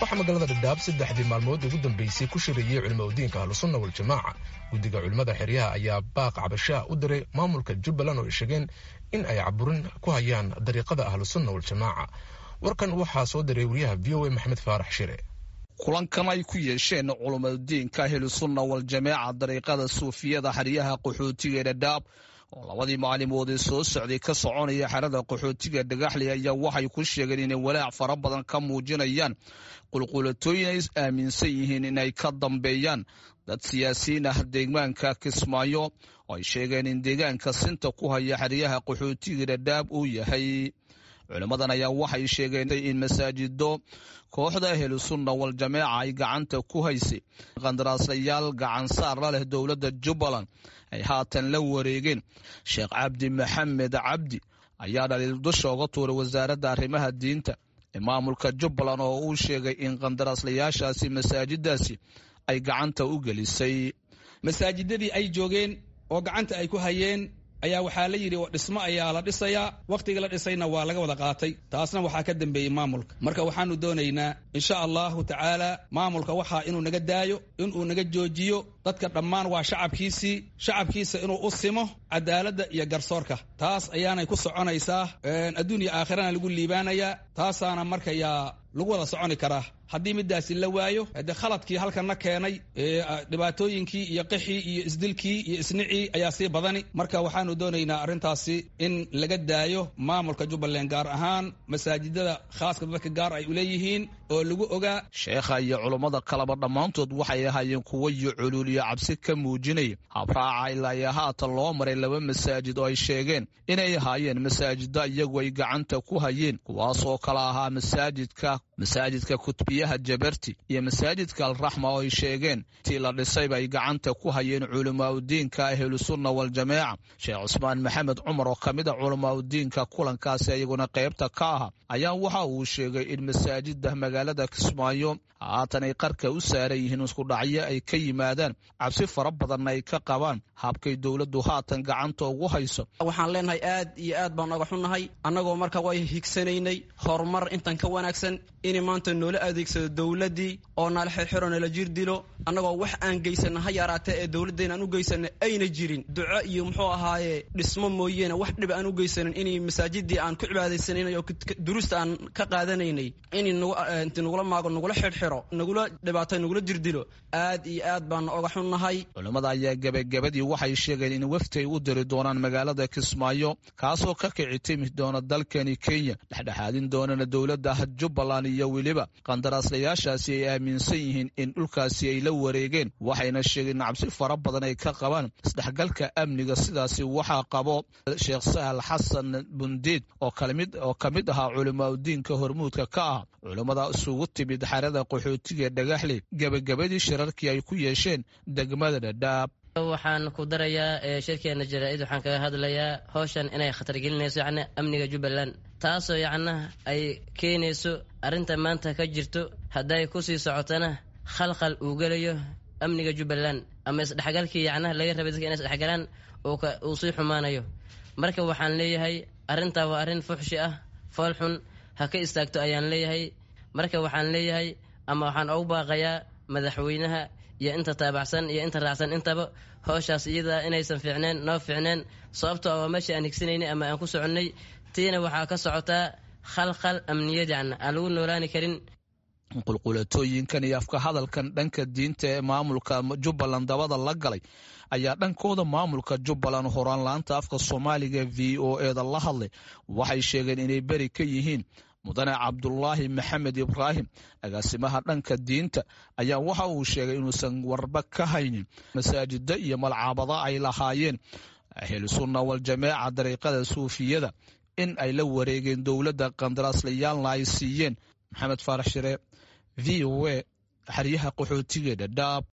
waxaa magaalada dhadhaab saddexdii maalmood ugu dambeysay ku shirayey culimaudiinka ahlusunna waljamaaca guddiga culimmada xeryaha ayaa baaq cabashaa u diray maamulka jubbaland oo ay sheegeen in ay caburin ku hayaan dariiqada ahlusunna waljamaaca warkan waxaa soo diray wariyaha v o a maxamed faarax shire kulankan ay ku yeesheen culumadudiinka ahlusunna waljamaaca dariiqada suufiyada xeryaha qaxootiga ee dhadhaab oo labadii maalimoodee soo socday ka soconaya xerada qaxootiga dhagaxli ayaa waxay ku sheegeen inay walaac fara badan ka muujinayaan qulqulatooyin ay aaminsan yihiin inay ka dambeeyaan dad siyaasiyiin ah deegaanka kismaayo oo ay sheegeen in deegaanka sinta ku haya xeryaha qaxootiga dhadhaab uu yahay culimmadan ayaa waxay sheegeen in masaajido kooxda ahlusunna waljamaaca ay gacanta ku haysay qandaraaslayaal gacansaar la leh dowladda jubbaland ay haatan la wareegeen sheekh cabdi maxamed cabdi ayaa dhaliil dusha uga tuuray wasaaradda arrimaha diinta ee maamulka jubbaland oo uu sheegay in qandaraaslayaashaasi masaajidaasi ay gacanta u gelisay masaajidadii ay joogeen oo gacanta ay ku hayeen ayaa waxaa la yidhi dhismo ayaa la dhisayaa wakhtiga la dhisayna waa laga wada qaatay taasna waxaa ka dambeeyey maamulka marka waxaanu doonaynaa insha allahu tacaala maamulka waxaa inuu naga daayo inuu naga joojiyo dadka dhammaan waa shacabkiisii shacabkiisa inuu u simo cadaaladda iyo garsoorka taas ayaanay ku soconaysaa adduun iyo aakhirana lagu liibaanayaa taasaana markayaa lagu wada soconi karaa haddii midaasi la waayo de khaladkii halkanna keenay dhibaatooyinkii iyo qixii iyo isdilkii iyo isnicii ayaa sii badani marka waxaanu doonaynaa arrintaasi in laga daayo maamulka jubbaland gaar ahaan masaajidada khaaska dadka gaar ay uleeyihiin oo lagu ogaa sheekha iyo culummada kaleba dhammaantood waxay ahaayeen kuwo iyo culuuliyo cabsi ka muujinaya habraaca ilaa iyo haatan loo maray laba masaajid oo ay sheegeen inay ahaayeen masaajida iyagu ay gacanta ku hayeen kuwaasoo kala ahaa masaajidka masaajidka kutbiyaha jabarti iyo masaajidka alraxma oo ay sheegeen tii la dhisayba ay gacanta ku hayeen culimaauddiinka ahlusunna waljamaaca sheekh cusmaan maxamed cumar oo ka mid a culimaauddiinka kulankaasi iyaguna qaybta ka aha ayaa waxa uu sheegay in masaajida magaalada kismaayo haatan ay qarka u saaran yihiin iskudhacyo ay ka yimaadaan cabsi fara badanna ay ka qabaan habkay dowladdu haatan gacanta ugu hayso waxaan leenahay aad iyo aad baan oga xunnahay annagoo marka way higsanaynay horumar intan ka wanaagsan in maanta noola adeegsado dowladdii oo nala xirxiro nala jir dilo annagoo wax aan geysana ha yaraatee ee dowladdeena aan u geysana ayna jirin duco iyo muxuu ahaaye dhismo mooyeene wax dhib aan u geysanin inay masaajidii aan ku cibaadaysanaynay oo duruusta aan ka qaadanaynay in inti nagula maago nagula xirxiro nagula dhibaato nagula jirdilo aad iyo aad baan oga xunnahay culimmada ayaa gebagabadii waxay sheegeen in wafti ay u diri doonaan magaalada kismaayo kaasoo ka kici timi doona dalkani kenya dhexdhexaadin doonana dowladda jubbaland iyo weliba qandaraaslayaashaasi ay aaminsan yihiin in dhulkaasi ay la wareegeen waxayna sheegeen in cabsi fara badan ay ka qabaan isdhexgalka amniga sidaasi waxaa qabo sheekh sahal xasan bundiid oo ka mid ahaa culimaauddiinka hormuudka ka ah culimmada isugu timid xerada qaxootiga dhagaxley gebagabadii shirarkii ay ku yeesheen degmada dhadhaab waxaan ku darayaa shirkeena jaraa-id waxaan kaga hadlayaa howshan inay khatar gelinayso yacni amniga jubbaland taasoo yacna ay keenayso arrinta maanta ka jirto hadday kusii socotana khalkhal uu gelayo amniga jubbaland ama isdhexgalkii yacna laga rabay dadka inay isdhexgalaan uu sii xumaanayo marka waxaan leeyahay arrintaa waa arrin fuxshi ah fool xun ha ka istaagto ayaan leeyahay marka waxaan leeyahay ama waxaan ugu baaqayaa madaxweynaha iyo inta taabacsan iyo inta raacsan intaba howshaas iyadaa inaysan fiicneen noo fiicneen sababtoo waa meesha aan higsanaynay ama aan ku soconnay tiina waxaa ka socotaa khalkhal amniyad yacna aan lagu noolaani karin qulqulatooyinkan iyo afka hadalkan dhanka diinta ee maamulka jubbaland dabada la galay ayaa dhankooda maamulka jubbaland horaan la-anta afka soomaaliga v o eda la hadlay waxay sheegeen inay beri ka yihiin mudane cabdulaahi maxamed ibraahim agaasimaha dhanka diinta ayaa waxa uu sheegay inuusan warba ka haynin masaajida iyo malcaabada ay lahaayeen ahlusunna waljamaaca dariiqada suufiyada in ay la wareegeen dowladda qandaraaslayaaalna ay siiyeen maxamed faarax shire v o a xeryaha qaxootiga dhadhaab